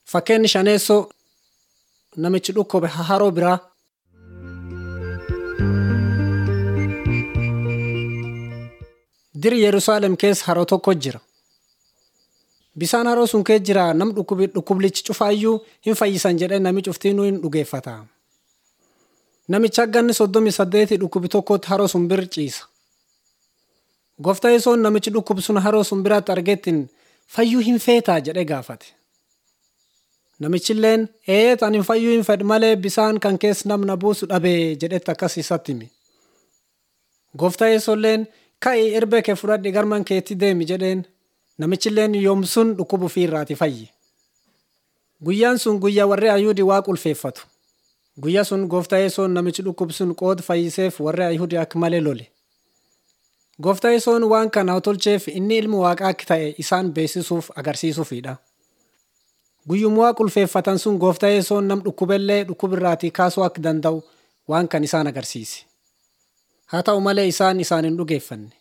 Fakkeenyi shaneessoo namichi dhukkube haroo biraa. Diri Yerusaalem keessa haroo tokko jira. Bisaan haroo sun keessa jira nam dhukkublichi cufaayyuu hin fayyisan jedhee nami cuftiinuu hin dhugeeffata. Namicha ganni soddomii saddeeti dhukkubi tokkotti haroo sun bir ciisa. Gooftaa yesoon namichi dhukkubi sun haroo sun biraatti argettiin fayyuu hin feetaa jedhee gaafate. Namichilleen eeyyet ani fayyuu hin fedhu malee bisaan kan keessa namna buusu dhabee jedhetti akkas isatti hime. Gooftaa yesoolleen ka'ii erbee kee fudhadhi garman keetti deemi jedheen namichilleen yoomsun dhukkubu fi irraati fayye. Guyyaan sun guyyaa warri Ayuudii waa qulfeeffatu. Guyyaa sun gooftaa yesoon namichi dhukkubu sun qooda fayyiseef warri Ayuudii akka malee lole. Gooftaa yesoon waan kana tolcheef inni ilmi waaqaa akka ta'e isaan beeksisuuf agarsiisuufidha. Guyyummaa qulfeeffatan sun gooftaa yesoon nam dhukkubellee dhukkubirraatii kaasuu akka danda'u waan kan isaan agarsiise. Haa ta'u malee isaan isaan hin dhugeeffanne.